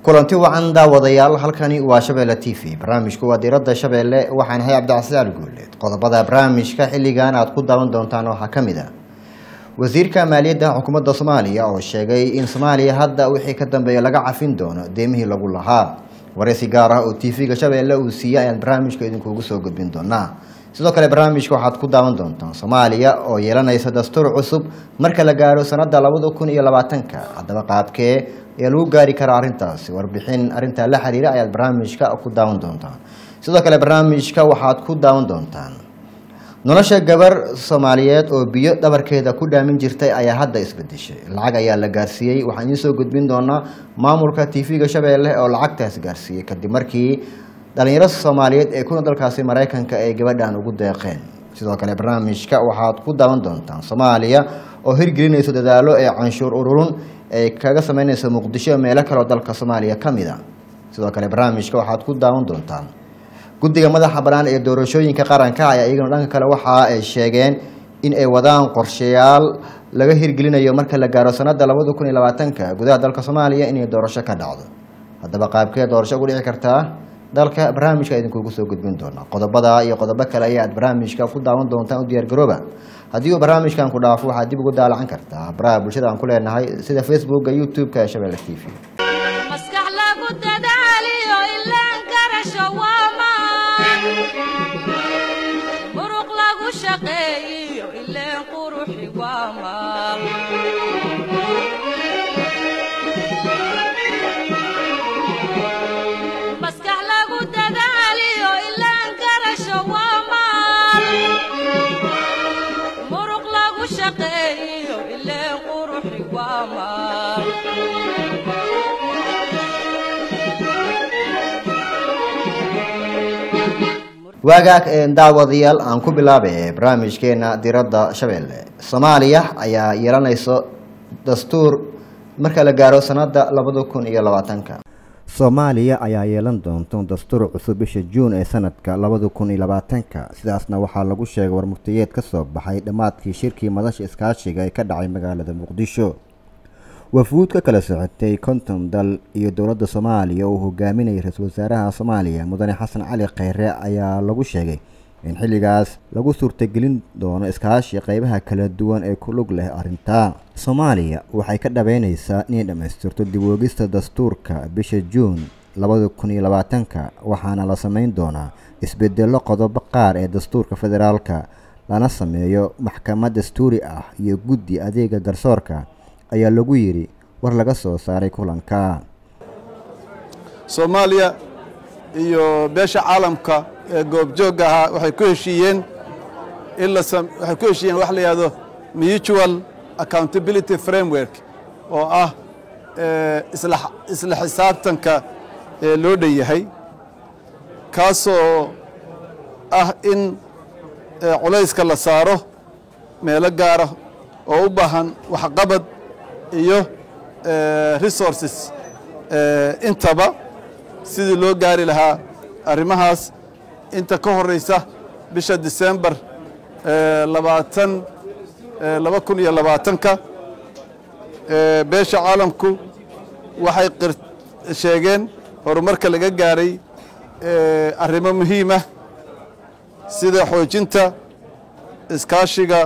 kulanti wacan daawadayaal halkani waa shabeelle t v barnaamijku waa diiradda shabeelle waxaan ahay cabdicasiis ali guuleed qodobada barnaamijka xilligan aad ku daawan doontaan waxaa ka mid a wasiirka maaliyadda xukuumadda soomaaliya oo sheegay in soomaaliya hadda wixii ka dambeeya laga cafin doono deemihii lagu lahaa wareysi gaar ah oo t v-ga shabeelle uu siiyey ayaan barnaamijka idinkuugu soo gudbin doonaa sidoo kale barnaamijka waxaad ku daawan doontaan soomaaliya oo yeelanaysa dastuur cusub marka la gaaro sanada labada kun iyo labaatanka haddaba qaabkee ayaa lagu gaari karaa arrintaasi warbixin arrintaa la xiriira ayaad barnaamijka ku daawan doontaan sidoo kale barnaamijka waxaad ku daawan doontaan nolosha gabar soomaaliyeed oo biyo dhabarkeeda ku dhaamin jirtay ayaa hadda isbedeshay lacag ayaa la gaarsiiyey waxaan idiin soo gudbin doonaa maamulka t v-ga shabeelle oo lacagtaas gaarsiiyey kadib markii dhalinyaro soomaaliyeed ee kuna dalkaasi maraykanka ay gabadhan ugu deeqeen sidoo kale barnaamijka waxaad ku daawan doontaan soomaaliya oo hirgelinayso dadaalo ee canshuur ururun ay kaga sameynayso muqdisho meelo kaleo dalka soomaaliya ka mid a sidoo kale barnaamijka waxaad ku daawan doontaan guddiga madaxa bannaan ee doorashooyinka qaranka ayaa iyagana dhanka kale waxa ay sheegeen in ay wadaan qorshayaal laga hirgelinayo marka la gaaro sanada labada kun iyo labaatanka gudaha dalka soomaaliya inay doorasho ka dhacdo haddaba qaabkee doorasho ugu dhici kartaa dalka barnaamijka idinkuugu soo gudbin doona qodobada iyo qodobo kale ayaad barnaamijka ku daawan doontaan u diyaargarooba haddii uu barnaamijkan ku dhaafo waxaad dib ugu daalacan kartaa baraha bulshada aan ku leenahay sida facebooka youtube-ka ee shabeelle t v maskax lagu dadaaliyo ilaan karasho waamaan muruq lagu shaqeeyiyo ileen quruxi waamaan maskax lagu dadaaliyo ilaan karasho waamaan muruq lagu shaqeeyiyo ileen quruxi waamaan waagaag daawadayaal aan ku bilaabay barnaamijkeena diradda shabeelle soomaaliya ayaa yeelanayso dastuur marka la gaaro sanada labada kun iyo labaatanka soomaaliya ayaa yeelan doonto dastuur cusub bisha juun ee sanadka labada kun iyo labaatanka sidaasna waxaa lagu sheegay warmurtiyeed ka soo baxay dhammaadkii shirkii madasha iskaashiga ee ka dhacay magaalada muqdisho wafuud ka kala socotay konton dal iyo dowladda soomaaliya uu hogaaminayay ra-iisul wasaaraha soomaaliya mudane xasan cali kheyre ayaa lagu sheegay in xilligaas lagu suurtagelin doono iskaashi qeybaha kala duwan ee ku lug leh arrintaa soomaaliya waxay ka dhabeyneysaa inay dhammaystirto dibwoogista dastuurka bisha juun labada kun iyo labaatanka waxaana la sameyn doonaa isbedello qodobo qaar ee dastuurka federaalka lana sameeyo maxkamad dastuuri ah iyo guddi adeega garsoorka ayaa lagu yidhi war laga soo saaray kulanka soomaaliya iyo beesha caalamka ee goobjoogga ahaa waxay ku heshiiyeen in la waxay ku heshiiyeen wax la yidhahdo mutual accountability framework oo ah isla isla xisaabtanka ee loo dhan yahay kaasoo ah in culayska la saaro meelo gaara oo u baahan waxqabad iyo resources intaba sidii loo gaari lahaa arrimahaas inta ka horeysa bisha disembar labaatan laba kun iyo labaatanka beesha caalamku waxay sheegeen horumarka laga gaaray arrimo muhiimah sida xoojinta iskaashiga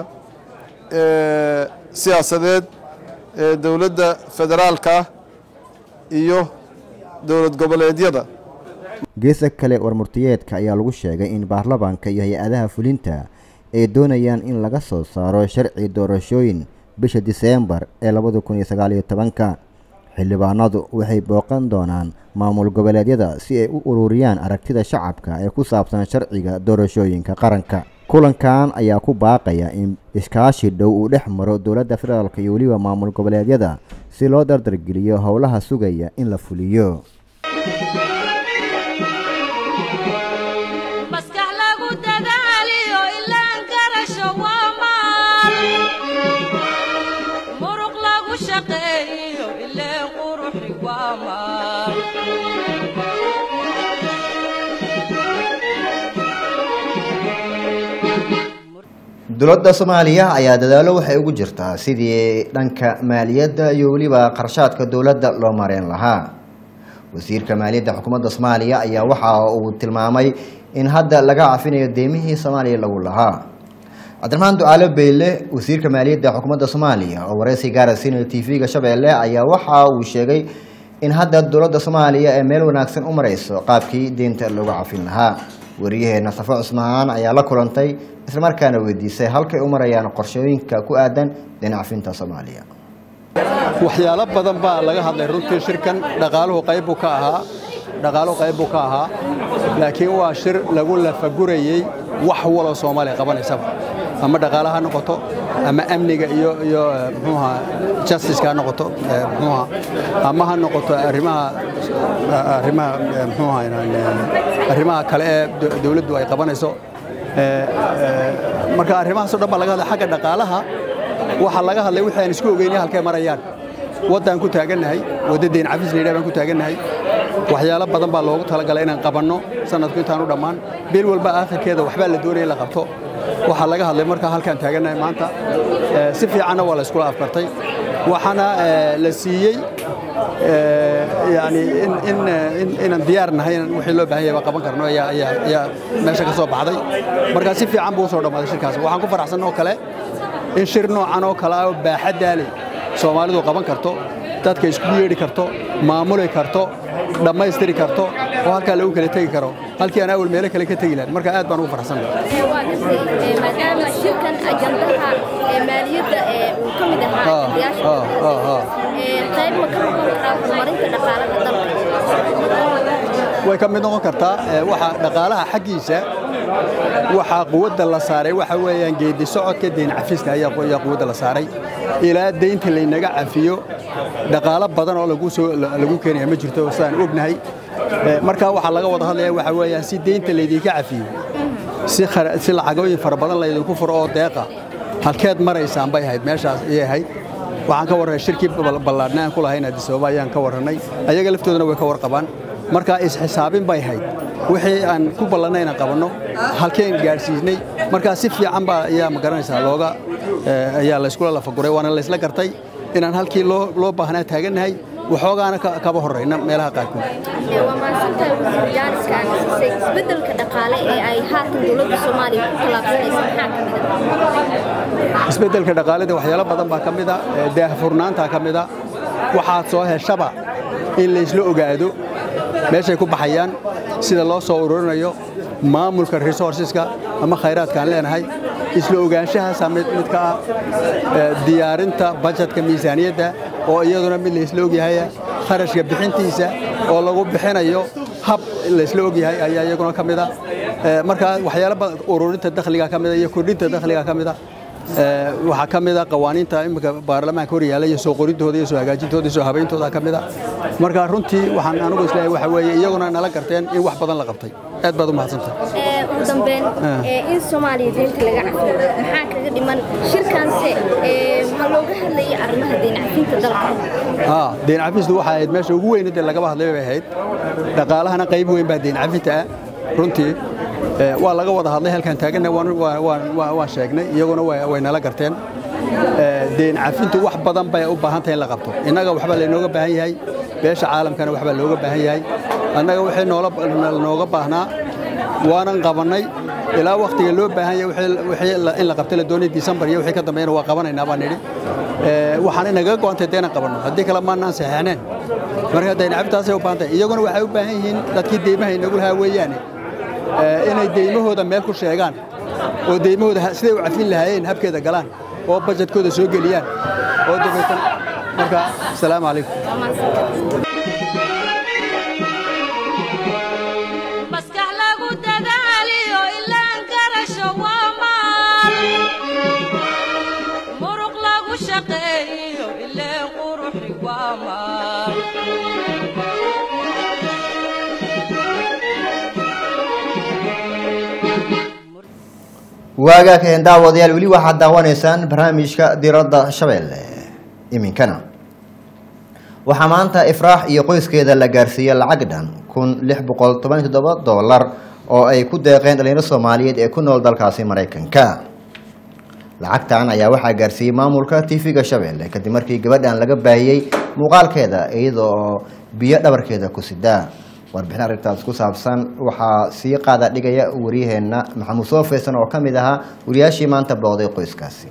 siyaasadeed ee dowladda federaalka ah iyo dowlad goboleedyada geesa kale warmurtiyeedka ayaa lagu sheegay in baarlamaanka iyo hay-adaha fulinta ay doonayaan in laga soo saaro sharci doorashooyin bisha diseembar ee labada kun iyo sagaaliyo tobanka xildhibaanadu waxay booqan doonaan maamul goboleedyada si ay u ururiyaan aragtida shacabka ee ku saabsan sharciga doorashooyinka qaranka kulankan ayaa ku baaqaya in iskaashi dhow uu dhex maro dowladda federaalk iyo weliba maamul goboleedyada si loo dardargeliyo howlaha sugaya in la fuliyo maskax lagu dadaaliyo ilaan karasho waamaan muruq lagu shaqeeyiyo ileen quruxi waamaan dowladda soomaaliya ayaa dadaalo waxay ugu jirtaa sidii dhanka maaliyadda iyo weliba qarshaadka dowladda loo mareyn lahaa wasiirka maaliyadda xukuumadda soomaaliya ayaa waxa uu tilmaamay in hadda laga cafinayo deemihii soomaaliya lagu lahaa cabdiraxmaan ducaale beyle wasiirka maaliyadda xukuumadda soomaaliya oo wareysi gaara siinaya t v-ga shabeelle ayaa waxa uu sheegay in hadda dowladda soomaaliya ee meel wanaagsan u mareyso qaabkii deynta loogu cafin lahaa wariyaheena safo cusmaan ayaa la kulantay islamarkaana weydiisay halkay u marayaan qorshooyinka ku aadan deyn cafinta soomaaliya waxyaalo badan baa laga hadlay runtii shirkan dhaqaaluhu qayb buu ka ahaa dhaqaaluhu qayb buu ka ahaa laakiin waa shir lagu lafagurayey wax waloo soomaaliya qabanaysaba ama dhaqaale ha noqoto ama amniga iyo iyo muxuuha justice ha noqoto muxuuha ama ha noqoto arrimaha arrimaha muxuuha arrimaha kale ee dawladdu ay qabanayso marka arrimahaas oo dhan baa laga hadlay xagga dhaqaalaha waxaa laga hadlay wixii aan isku ogeynay halkay marayaan waddaan ku taagannahay wadda deyn cafis layidhaha baan ku taagannahay waxyaalo badan baa loogu talagalay inaan qabanno sanadku intaan u dhammaan bil walba aakhirkeeda waxbaa la doonaya in la qabto waxaa laga hadlay markaa halkaan taagannahay maanta si fiicanna waa la iskula afkartay waxaana la siiyey yani inaan diyaar nahay wixii loo baahan yahay baa qaban karno ayaa meesha ka soo baxday markaa si fiican buu usoo dhammaaday shirkaas waxaan ku faraxsan oo kale in shir noocan oo kale ah oo baaxaddaale soomaalidu qaban karto dadka isku yeedhi karto maamuli karto dhammaystiri karto oo halkaa lagu kala tegi karo halkii aan awal meelo kale ka tegi lahayn marka aad baan ugu faraxsan maadaama shirkan ajandaha maaliyadda uu ka mid ahaa ajandayaasha qayb ma ka noqon karaa horumarinta dhaqaalaha dalka way ka mid noqon kartaa waxa dhaqaalaha xaggiisa waxaa quwadda la saaray waxa weeyaan geedi socodka deyn cafiska ayaa quwadda la saaray ilaa deynta laynaga cafiyo dhaqaalo badan oo lagu keenaya ma jirto sidaan ognahay markaa waxaa laga wada hadlaya waxa weeyaan si deynta laydinka cafiyo si lacagooyin fara badan laydinku furo oo deeqa halkeed maraysaan bay ahayd meeshaas ayay ahayd waxaan ka warranay shirkii ballaadhna aan ku lahayn addis ababa ayaan ka warrannay ayaga laftoodana way ka warqabaan markaa isxisaabin bay ahayd wixii aan ku ballannay inaan qabanno halkeen gaadhsiisnay markaa si fiican baa ayaa ma garanaysaa looga ayaa layskula lafaguray waana laysla gartay inaan halkii loo baahnaa taagannahay waxoogaana kaba horrayna meelaha qaarkood waa mahadsantahay wasiir jaaniska aan siisay isbeddelka dhaqaale ee ay haatan dowladda soomaaliya ku tallaabsanaysa maxaa ka mid ah isbeddelka dhaqaalada waxyaalo badan baa ka mid a daahfurnaanta ka mid a waxaad soo heshaba in laysla ogaado meeshay ku baxayaan sida loo soo ururinayo maamulka resourceska ama khayraadkaan leenahay isla ogaanshahaasaa mid ka ah diyaarinta bajetka miisaaniyadda oo iyaduna mid laysla ogyahaya kharashka bixintiisa oo lagu bixinayo hab laysla ogyahay ayaa iyaguna ka mid a markaa waxyaalo badan ururinta dakhliga ka mida iyo kordhinta dakhliga ka mida waxaa ka mid a qawaaniinta imika baarlamaanka hor yaalla iyo soo qorintooda iyo soo hagaajintooda iyo soo habayntooda ka mid a marka runtii waxaan anigu isleeyahay waxa weeye iyaguna nala garteen in wax badan la qabtay aad baad u mahadsantahay ugu dambeyn in soomaaliya deynta laga cafiyo maxaa kaga dhiman shirkaanse ma looga hadlayay arrimaha deyn cafinta dalka haa deyn cafistu waxay ahayd meesha ugu weyn dee lagaba hadlay bay ahayd dhaqaalahana qayb weyn baa deyn cafinta ah runtii waa laga wada hadlay halkaan taaganna waan sheegnay iyaguna way nala garteen deyn cafintu wax badan bay u baahan tahay in la qabto innaga waxbaa laynooga baahan yahay beesha caalamkana waxbaa looga baahan yahay annaga wixii nooga baahnaa waanan qabannay ilaa wakhtiga loo baahan yahay in la qabtay la doonay disembar iyo wixii ka dambeeyana waa qabanaynaa baan nidhi waxaan inaga go'antay dee inaan qabanno haddii kale maannaan saxeexneen marka deyn cafintaasay u baahan tahay iyaguna waxay u baahan yihiin dadkii deymaha inagu lahaa weeyaane inay deymahooda meel ku sheegaan oo deymahooda siday u cafin lahaayeen habkeeda galaan oo bajetkooda soo geliyaan oo dabeetan marka asalaamu calaykum maskax lagu dadaaliyo ilaan garasho waa maal muruq lagu shaqeeyo ileen quruxi waa maal waagaa kaheen daawadayaal weli waxaad daawanaysaan barnaamijka diradda shabeelle iminkana waxaa maanta ifraax iyo qoyskeeda la gaarsiiyey lacag dhan kun lix boqol toban toddoba dollar oo ay ku deeqeen dhalinyaro soomaaliyeed ee ku nool dalkaasi maraykanka lacagtan ayaa waxaa gaarsiiyey maamulka tv-ga shabeelle kadib markii gabadhan laga baahiyey muuqaalkeeda iyadoo biyo dhabarkeeda ku sidaa warbixin arrintaas ku saabsan waxaa sii qaada dhigaya waryaheena maxamuud soo faysan oo ka mid ahaa wariyaashii maanta booday qoyskaasi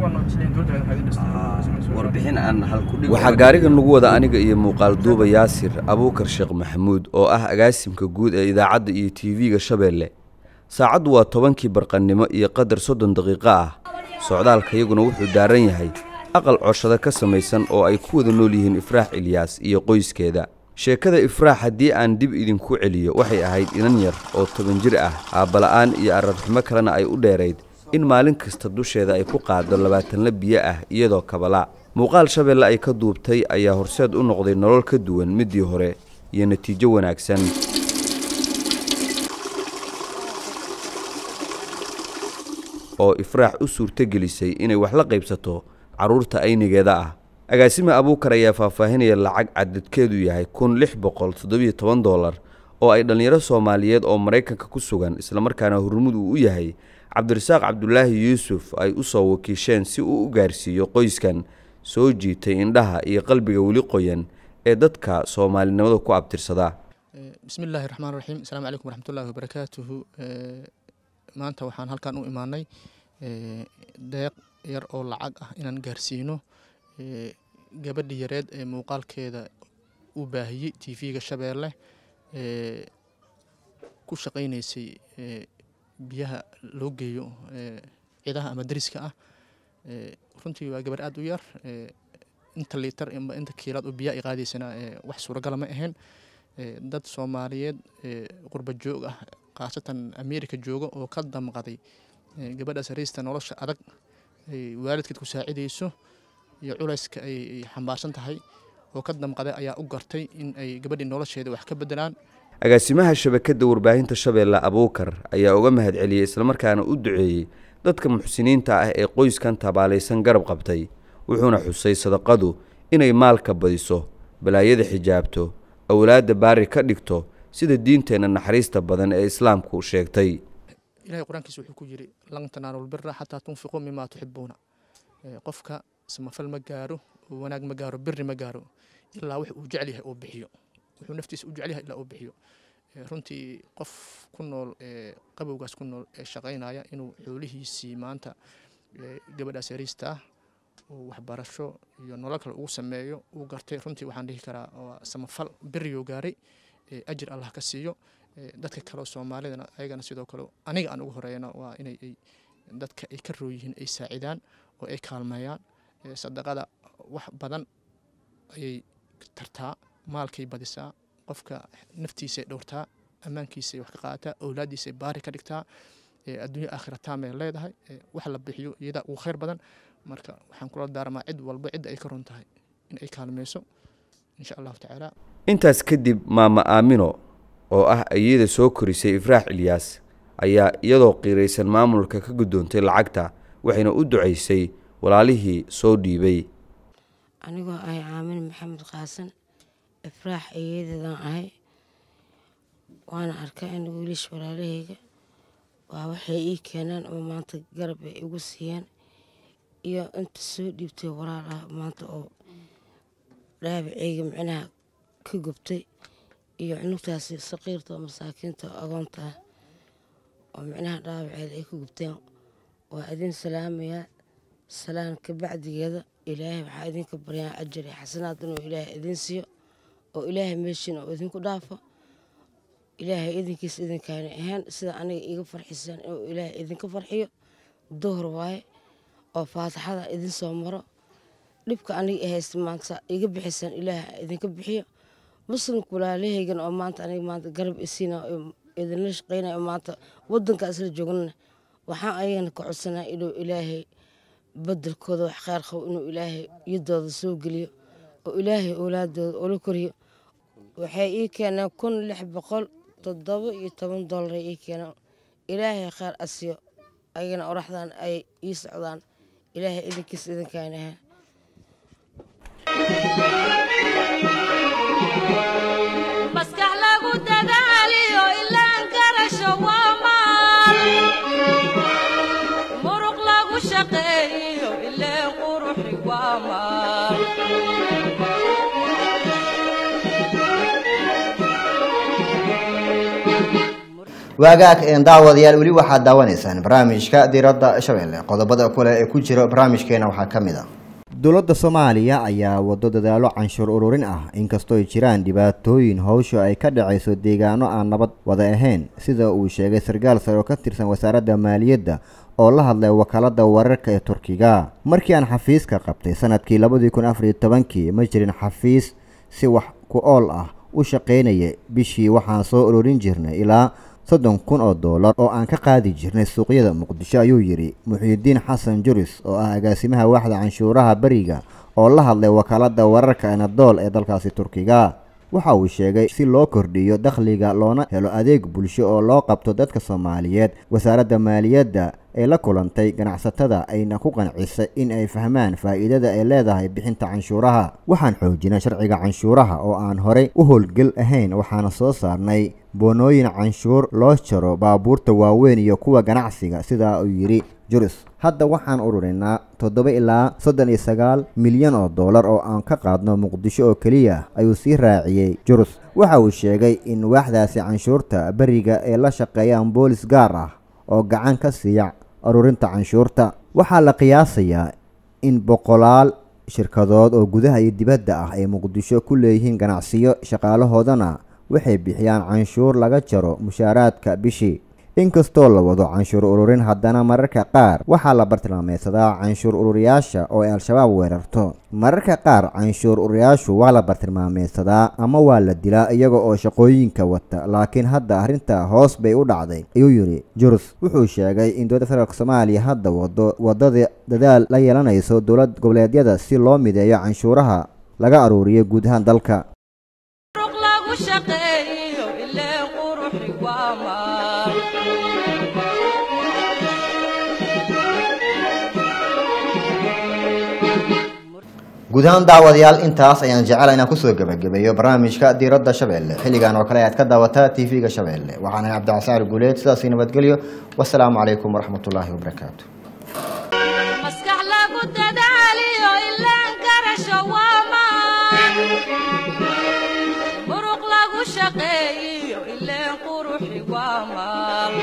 warbixin aan waxaa gaarigan lagu wada aniga iyo muuqaal duuba yaasir abuukar sheekh maxamuud oo ah agaasimka guud ee idaacadda iyo tv-ga shabeelle saacaddu waa tobankii barqannimo iyo qadar soddon daqiiqo ah socdaalka iyaguna wuxuu daaran yahay aqal coshado ka samaysan oo ay ku wada nool yihiin ifraax ilyaas iyo qoyskeeda sheekada ifraax haddii aan dib idinku celiyo waxay ahayd inan yar oo toban jir ah aabbala'aan iyo ararxumo kalena ay u dheerayd in maalin kasta dusheeda ay ku qaaddo labaatanla biyo ah iyadoo kabala muuqaal shabeelle ay ka duubtay ayaa horseed u noqday nolol ka duwan middii hore iyo natiijo wanaagsan oo ifraax u suurtogelisay inay wax la qaybsato carruurta aynigeeda ah agaasime abuukar ayaa faahfaahinaya lacag cadadkeedu yahay kun lix boqol toddobiyo toban dollar oo ay dhallinyaro soomaaliyeed oo maraykanka ku sugan islamarkaana hurmud uu u yahay cabdirasaaq cabdulaahi yuusuf ay u soo wakiisheen si uu u gaarsiiyo qoyskan soo jiitay indhaha iyo qalbiga weli qoyan ee dadka soomaalinimada ku abtirsada bismi illaahi raxmaan raxiim asalaamu calaykum waraxmatullaahi wabarakaatuhu maanta waxaan halkan u imaanay deeq yar oo lacag ah inaan gaarsiino gabadhi yareed ee muuqaalkeeda u baahiyey t v-ga shabeelle ku shaqaynaysay biyaha loo geeyo cidaha ama dariska ah runtii waa gabar aada u yar inta liitar amba inta kiilaad oo biyaha ay qaadaysana wax suuragala ma ahayn dad soomaaliyeed qurba joog ah khaasatan america jooga oo ka damqaday gabadhaas hariista nolosha adag ay waalidkeed ku saacidayso iyo culayska ay xambaarsan tahay oo ka damqaday ayaa u gartay in ay gabadhii nolosheeda wax ka bedelaan agaasimaha shabakadda warbaahinta shabeelle abuukar ayaa uga mahad celiyey islamarkaana u duceeyey dadka muxsiniinta ah ee qoyskan tabaalaysan garab qabtay wuxuuna xusay sadaqadu inay maalka badiso balaayada xijaabto awlaadda baari ka dhigto sida diinteenna naxariista badan ee islaamku sheegtay ilahay qur-aankiisa wuxuu ku yidhi lan tanaalul bira xataa tunfiquu mimaa tuxibuuna qofka samafal ma gaaro wanaag ma gaaro biri ma gaaro ilaa wax uu jecel yahay oo bixiyo wuxuu naftiisa u jecel yahay ilaa uu bixiyo runtii qof ku nool qabowgaas ku nool ee shaqaynaya inuu xoolihiisii maanta gabadhaas yariista ah uu waxbarasho iyo nolol kale ugu sameeyo uu gartay runtii waxaan dhihi karaa waa samafal biriyuu gaaray ajir allah ka siiyo dadka kale soomaalidana ayagana sidoo kale aniga aan ugu horeeyana waa inay dadka ay ka rooyihiin ay saacidaan oo ay kaalmeeyaan sadaqada wax badan ayay tartaa maalkay badisaa qofka naftiisay dhowrtaa ammaankiisay wax ka qaadataa awlaaddiisay baari ka dhigtaa adduunya aakhira taamay leedahay wax la bixiyo iyadaa ugu khayr badan marka waxaan kula daarmaa cid walba cidda ay ka run tahay in ay kaalmeyso insha allahu tacaala intaas kadib maama aamino oo ah ayada soo korisay ifraax ilyaas ayaa iyadoo qiiraysan maamulka ka guddoontay lacagta waxayna u ducaysay walaalihii soo dhiibay anigoo ahay caamin maxamed qaasan ifraax ayadeedan ahay waana arkaa in wiilish walaalahayga waa waxay ii keeneen oo maanta garab ay igu siiyeen iyo inta soo dhiibtay walaal ah maanta oo dhaabaceyga micnaha ka gubtay iyo cunugtaasi saqiirta oo masaakiinta oo agoonta ah oo micnaha dhaabaceeda ay ka gubteen waa idin salaamayaa salaan ka bacdigeeda ilaahay waxaa idinka baryaa ajar iyo xasanaad inuu ilaahay idin siiyo oo ilaahay meeshiina oo idinku dhaafo ilaahay idinkiisa idinkaana ahayn sida aniga iiga farxisaan inuu ilaahay idinka farxiyo duhur waaye oo faataxada idin soo maro dhibka aniga haysta maanta iga bixisaan ilaahay idinka bixiyo muslimka walaalahaygan oo maanta aniga maanta garab isiina idinla shaqeynaya maanta wadanka isla joognana waxaan ayagana ka codsanaa inuu ilaahay bedelkooda wax kheyr qabo inuu ilaahay yadooda soo geliyo oo ilaahay owlaadooda ula koriyo waxay ii keeneen kun lix boqol toddoba iyo toban dollar ii keeneen ilaahay kheyr asiyo ayagana oraxdan ay ii socdaan ilaahay idinkiisa idinkaanaha maskax lagu dadaaliyo ilaan garasho waa maal muruq lagu shaqeeyo ileen quruxi waa maal waagaag een daawadayaal weli waxaad daawanaysaan barnaamijka diiradda shabeelle qodobada kale ee ku jira barnaamijkeena waxaa ka mid a dowladda soomaaliya ayaa wado dadaalo canshuur ururin ah inkastoo ay jiraan dhibaatooyin howsha ay ka dhacayso deegaano aan nabad wada ahayn sida uu sheegay sarkaal sare oo ka tirsan wasaaradda maaliyadda oo la hadlay wakaalada wararka ee turkiga markii aan xafiiska qabtay sanadkii labadii kun afariyo tobankii ma jirin xafiis si wax ku ool ah u shaqaynaya bishii waxaan soo ururin jirnay ilaa soddon kun oo doolar oo aan ka qaadi jirnay suuqyada muqdisho ayuu yidhi muxiidiin xasan juris oo ah agaasimaha waaxda canshuuraha beriga oo la hadlay wakaalada wararka anadool ee dalkaasi turkiga waxa uu sheegay si loo kordhiyo dakhliga loona helo adeeg bulsho oo loo qabto dadka soomaaliyeed wasaaradda maaliyadda ay la kulantay ganacsatada ayna ku qancisay in ay fahmaan faa'iidada ay leedahay bixinta canshuuraha waxaan xoojinay sharciga canshuuraha oo aan horey u howlgel ahayn waxaana soo saarnay boonooyin canshuur loo jaro baabuurta waaweyn iyo kuwa ganacsiga sidaa uu yidhi juris hadda waxaan ururinaa toddoba ilaa soddon iyo sagaal milyan oo doolar oo aan ka qaadno muqdisho oo keliya ayuu sii raaciyey jurus waxa uu sheegay in waaxdaasi canshuurta beriga ay la shaqeeyaan boolis gaar ah oo gacan ka siiya ururinta canshuurta waxaa la qiyaasayaa in boqolaal shirkadood oo gudaha iyo dibadda ah ay muqdisho ku leeyihiin ganacsiyo shaqaalahoodana waxay bixiyaan canshuur laga jaro mushaaraadka bishii inkastoo la wado canshuur ururin haddana mararka qaar waxaa la bartilmaameysadaa canshuur ururiyaasha oo ay al-shabaab weerarto mararka qaar canshuur ururiyaashu waa la bartilmaameysadaa ama waa la dilaa iyaga oo shaqooyinka wata laakiin hadda arrinta hoos bay u dhacday ayuu yidhi jurus wuxuu sheegay in dowladda federaalk soomaaliya hadda wado wadada dadaal la yeelanayso dowlad goboleedyada si loo mideeyo canshuuraha laga aruuriyo guud ahaan dalka muruq lagu shaqeeyo ileen quruxi waa maal guud ahaan daawadayaal intaas ayaan jecela inaan kusoo gebagabeeyo barnaamijka diiradda shabeelle xilligan oo kale ayaad ka daawataa tv-ga shabeelle waxaan ahay cabdicasaar guuleed sidaasi nabadgelyo wasalaamu calaykum waraxmatullaahi wabarakaatu maskax lagu dadaaliyo ileen garasho waa maal muruq lagu shaqeeyo ileen quruxi waa maal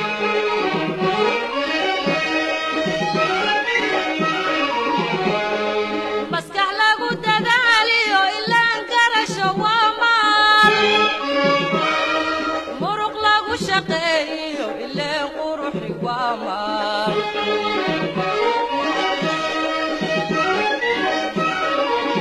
maskax lagu dadaaliyo ileen garasho waa maal muruq lagu shaqeeyo ileen quruxi waa maal